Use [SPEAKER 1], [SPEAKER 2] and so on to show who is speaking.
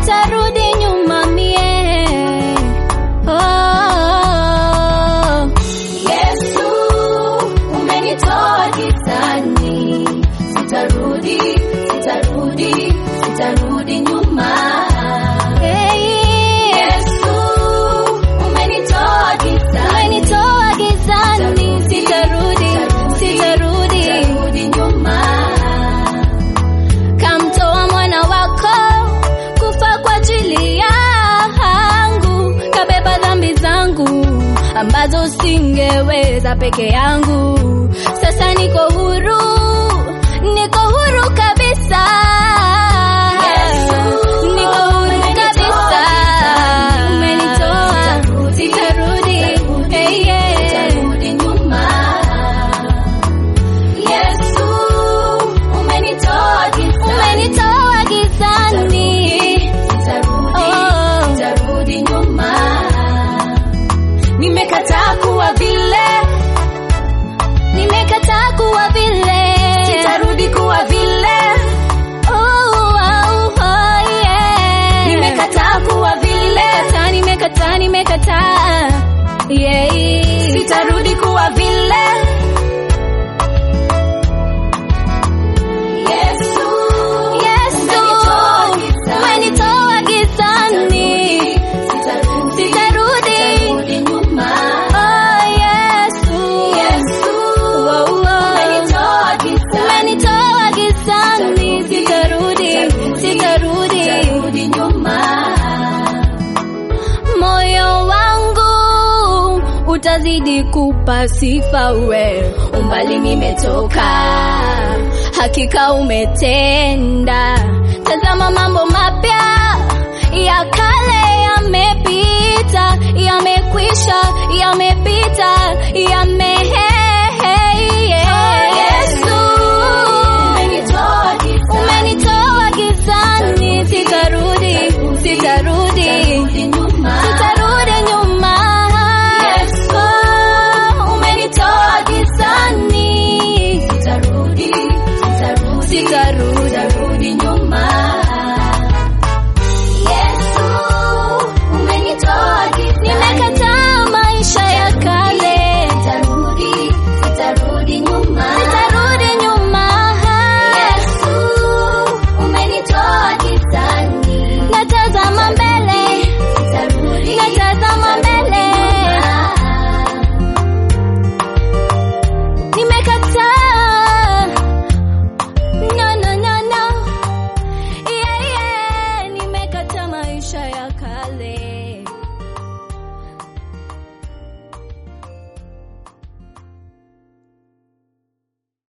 [SPEAKER 1] sitarudi nyuma mie. Oh, Yesu umenitoa gizani, sitarudi, sitarudi, sitarudi nyuma. Yesu umenitoa gizani, umenitoa gizani, sitarudi, sitarudi, sitarudi nyuma kamtoa mwana wako kufa kwa ajili yangu, kabeba dhambi zangu ambazo singeweza peke yangu. Sasa niko huru, niko huru kabisa. Niko huru kabisa. Umenitoa, sitarudi, hey, yeah. Yesu umenitoa gizani, umenitoa gizani. Oh. Nimekataa kuwa vile, nimekataa kuwa vile, sitarudi kuwa vile. Oh, oh, oh, yeah. Nimekataa kuwa vile, nimekataa, nimekataa, nimekataa. Yeah. Sitarudi kuwa vile. Yesu, Yesu, umenitoa gizani, sitarudi. Oh, Yesu, Wow, wow. umenitoa gizani, sitarudi, sitarudi. Moyo wangu utazidi kupa sifa we, umbali nimetoka, hakika umetenda. Tazama mambo mapya ya kale yamepita, yamekwisha, yamepita, yamehe